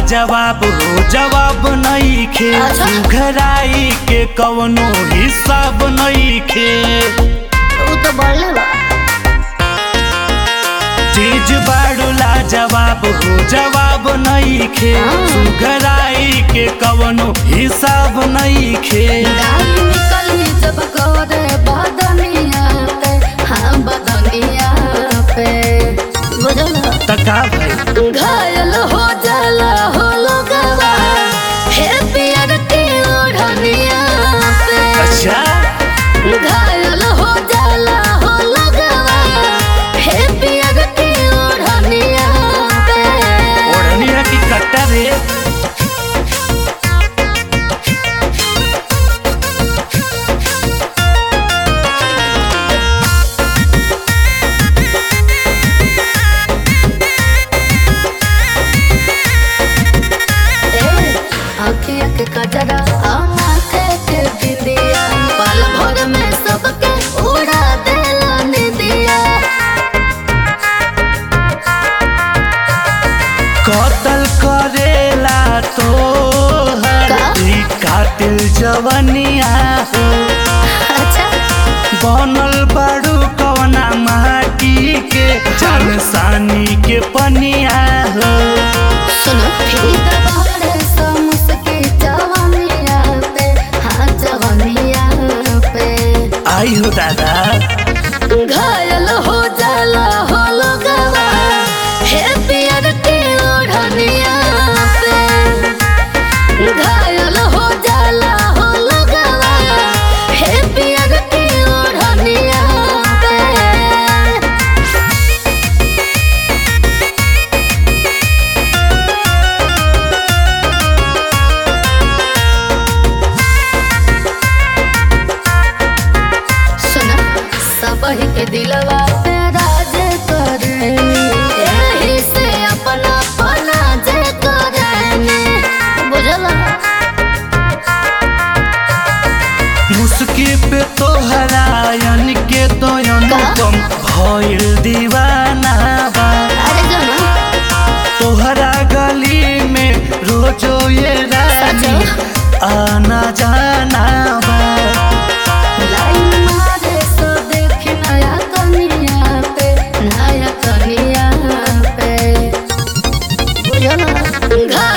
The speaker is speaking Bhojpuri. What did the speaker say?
जवाब हो जवाब नहीं खे अच्छा। घराई के कवनो हिसाब नहीं खे उ तो बढ़ले बा चीज बाड़ूला जवाब हो जवाब नहीं खे हाँ। घराई के कवनो हिसाब नहीं खे गाली निकली जब करे बदनिया पे हाँ बदनिया पे बुझल तका भाई घायल हो जाला हो लोगवा हे पियर की ओढ़निया पे अच्छा घायल हो जाला हो लोगवा हे पियर की ओढ़निया पे ओढ़निया की कट्टा रे आँखिया के कजरा आ माथे के बिंदिया पल भर में सबके उड़ा देला निदिया कतल करेला तो का? कातिल जवनिया हो अच्छा बनल बाड़ू कवना माटी के जान सानी के पनिया हो सुनो फिर दबारे समुसके जवानिया पे हाँ जवानिया पे आई हो दादा घायल हो जाला हो लोगवा हे पियर की ओढ़निया पे घायल हो जाला हो लोगवा हे पियर की ओढ़निया पे सुना सबही के दिलवा पे राज करेनी एही से अपना पना जे करेनी बुझला मुस्की पे तो हरायन के तो अनुपम भइल दीवाना बा अरे जना तोहरा गली में रोजो ये रानी आना जाना बा लाइन मारे सो देख नया कनिया पे नया कनिया पे बुझला